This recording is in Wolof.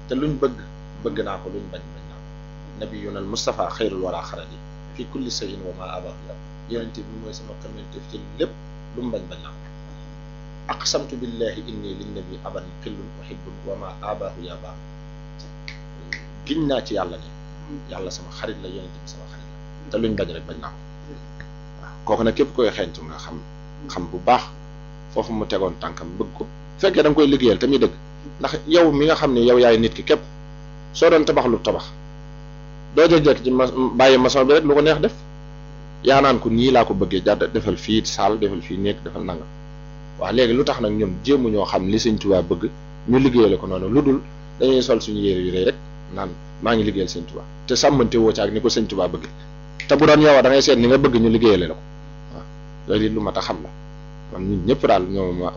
te luñ bëgg bëgg naa ko luñ bañ bañ naa ko nabiyuna al Mustafa xayrul wara xarali fi kulli sayin wa ma abahu la yonente bi mooy sama xamante ci lépp lu mu bañ bañ naa ko aqsamtu billahi inni lin nabi aban xillun uhibbun wa ma abahu ya baax giñ naa ci yàlla ne yàlla sama xarit la yonente bi sama xarit la te luñ bañ rek bañ naa ko waaw kooku nag képp koy xeeñtu nga xam xam bu baax foofu mu tegoon tànkam bëgg ko fekkee da nga koy liggéeyal tamit dëgg ndax yow mi nga xam ne yow yaay nit ki képp soo doon tabax lu tabax doo jëkk ci ma bàyyi maçon bi rek lu ko neex def yaa naan ko nii laa ko bëggee jàdd defal fii saal defal fii nekk defal nangam waaw léegi lu tax nag ñun jéemu ñoo xam li sëñ Tuubaa bëgg ñu liggéeyale ko noonu lu dul dañuy sol suñu yére yu rëy rek naan maa ngi liggéeyal sëñ Tuubaa te sàmmante woo ci ak ni ko sëñ Tuubaa bëgg te bu doon yow da ngay seet ni nga bëgg ñu liggéeyale la ko waaw loolu it lu mat a xam la man ñun ñëpp daal ñoo ma